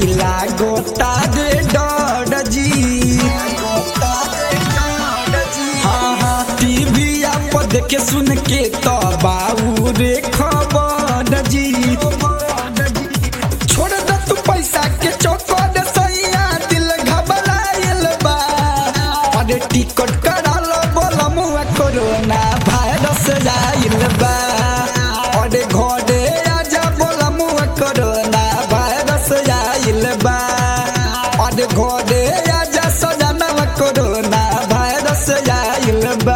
बड़ी लागोता रे डर जी हाँ हाँ टीवी पर देखे सुन के तो बाबू रे खबर जी छोड़ दे तू पैसा के चौकड़ सैया दिल घबराइल बा अरे टिकट करा लो बोला मुआ कोरोना वायरस आइल बा अरे घरे आजा बोला मुआ कोरोना वायरस आइल बा अरे घरे आजा सजाना कोरोना वायरस आइल बा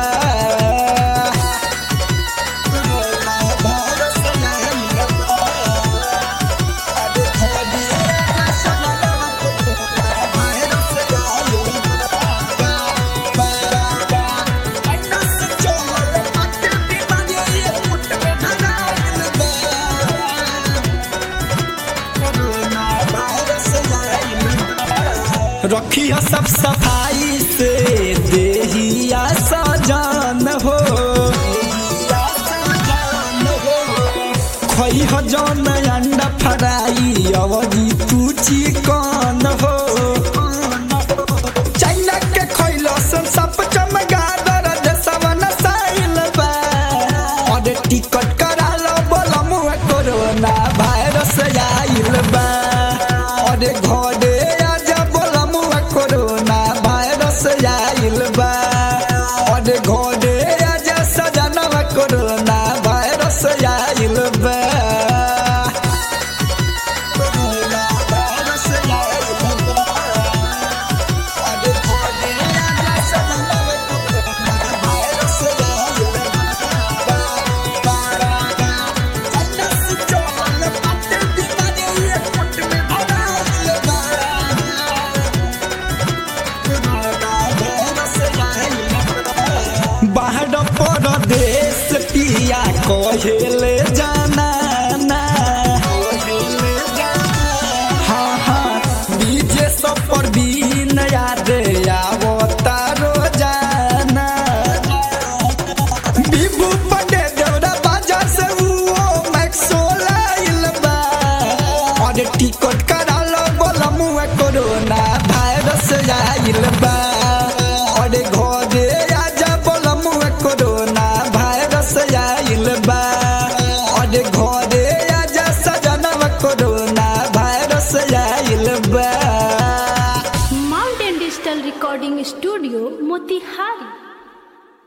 कोरोना वायरस आइल बा अरे घरे सजाना कोरोना वायरस आइल रखिया सब सफाई से देहिया सजान हो खई हो जौन अंडा फराई अवधि तू चिकन हो चाइना के खइलो सन सब चमगादर देशवा नसाइल बा अरे टिकट करा लो बोला मुआ कोरोना वायरस आइल बा अरे घरे आजा बोला मुआ कोरोना वायरस आइल बा अरे घरे आजा सजनवा कोरोना वायरस आइल बा कोरोना वायरस आइल बा अरे घरे आजा सजनवा कोरोना वायरस आइल बा बाहर परदेश पिया कहेले जाना ना हाँ हाँ डीजे सब पर बीन याद आवता रोजाना बिबू पटे देवरा बाजार से वो मैक्सो लाइल बा और टिकट करा लो बोला मुआ कोरोना वायरस आइल बा और घरे आजा बोला मुआ कोरोना वायरस आइल बा और घरे आजा सजनवा कोरोना वायरस आइल बा mountain digital recording studio Motihari